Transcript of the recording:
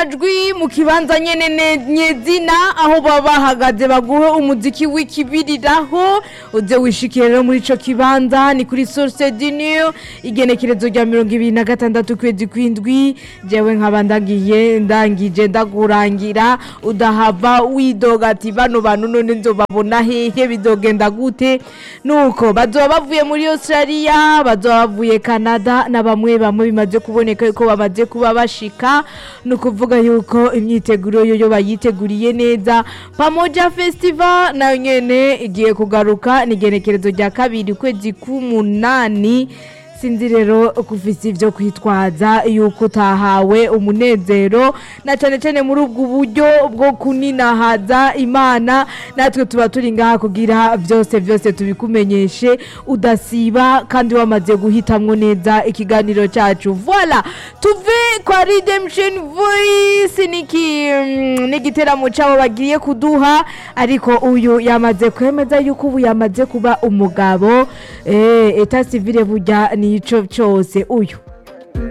amajwi mu kibanza nyene ne- nyezina aho baba bahagaze baguhe umuziki w'ikibiriraho uze wishikire rero muri ico kibanza ni kuri source du new igenekerezo rya mirongo ibiri na gatandatu kwezi kwindwi jewe nkaba ndagiye ndangije ndakurangira udahava widoga ati bano bantu none nzobabona hehe bizogenda gute nuko bazoba bavuye muri australia bazoba bavuye canada na bamwe bamwe bimaze kuboneka yuko bamaze kuba bashika ni ukuvuga yuko imyiteguro yoyo bayiteguriye neza pamoja festival nayo nyene igiye kugaruka ni igenekerezo rya kabiri ukwezi k'umunani sinzi rero kufise ivyo kwitwaza yuko utahawe umunezero na cane cane muri ubwo buryo bwo kuninahaza imana natwe tuba turi ngaha kugira vyose vyose tubikumenyeshe udasiba kandi wamaze guhitamwo neza ikiganiro cacu voila tuve kwa redemption voice niki mm, n'igiteramo cabo bagiye kuduha ariko uyu yamaze kwemeza yuko ubu yamaze kuba umugabo eh, eta civile burya nico cyose uyu